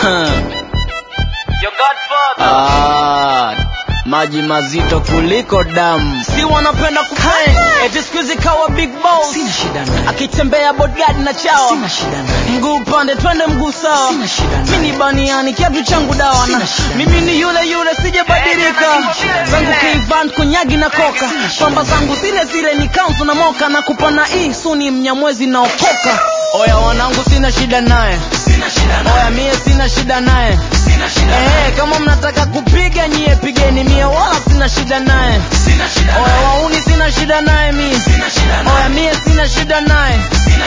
Your godfather. Ah, maji mazito kuliko damu. Si wanapenda kupay. Eti siku hizi kawa big boss. Sina shida naye, Akitembea bodyguard na chawa. sina shida naye, Mguu upande twende mguu sawa. sina shida Mimi naye. ni baniani kiatu changu dawa na Sina shida. mimi ni yule yule sijabadilika. Zangu kivant kunyagi na koka. Pamba zangu zile zile ni kanzu na moka na kupana hii suni mnyamwezi na okoka. Oya wanangu sina shida naye. Oya mie sina shida naye. Eh, kama mnataka kupiga nyie pigeni mie wala sina shida naye. Oya wauni sina shida naye mie. Oya mie sina shida naye.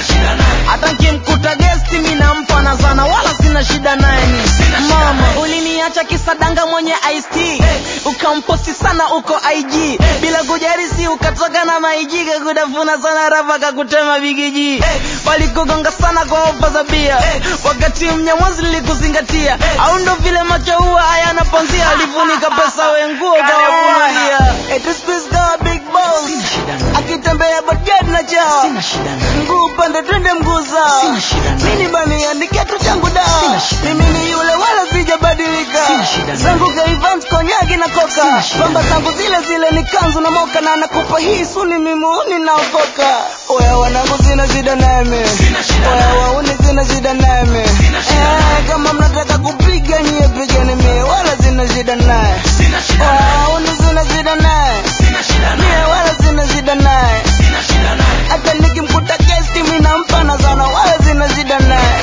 Hata nkimkuta gesti mi nampa na zana wala sina shida naye mi. Mama uliniacha kisadanga mwenye IST ukamposti sana uko IG bila kujarisi ukatoka na maiji kakutafuna sana rafa kakutema bigiji walikugonga sana kwa ofa za bia wakati mnyamwazi lilikuzingatia au ndo vile macho huwa hayana panzia alifunika pesa wenguo kawavumilia eti space kawa big boss Sina shida naye, akitembea bodyguard na chawa sina shida naye, mguu upande twende mguu sawa Sina shida naye. mini bani kiatu changu dawa Sina shida mimi ni yule wala sijabadilika Sina shida naye. zangu kaivant konyagi na koka Sina shida pamba naye. zangu zile zile ni kanzu na moka na nakupa hii suni mimuuni naokoka oya wanangu sina shida nami oya wauni sina shida nami eh, kama mnataka kupiga nyie pigeni mie wala sina shida naye oya wauni sina shida naye mie wala sina shida naye hata nikimkuta gesti mi nampa na sana wala sina shida naye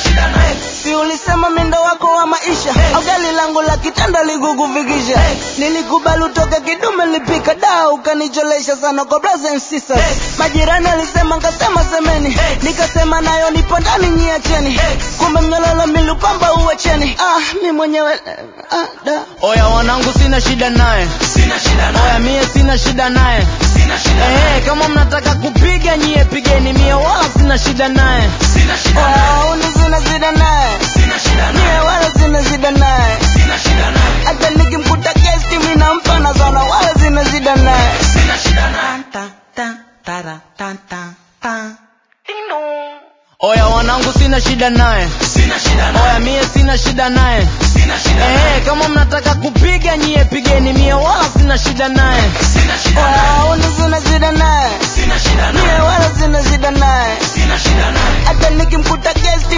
si ulisema mindo wako wa maisha au gari langu la kitanda likukufikisha nilikubali utoke kidume lipika daa ukanicholesha sana kwa brothers and sisters majirani alisema nkasema semeni nikasema nayo nipo ndani nyiacheni kumbe mnyololo milupamba uwecheni ah mi mwenyewe ah, da. oya wanangu sina shida naye oya mie sina shida naye Eh, kama mnataka kupiga nyie pigeni mie wala sina shida naye oya uni sina shida naye mie wala sina shida naye hata nikimkuta gesti mi nampa na sana wala sina shida naye oya wanangu sina shida naye oya mie sina shida naye Eh, kama mnataka kupiga nyie pigeni mie wala sina shida naye oya uni sina shida naye mie wala sina shida naye hata nikimkuta gesti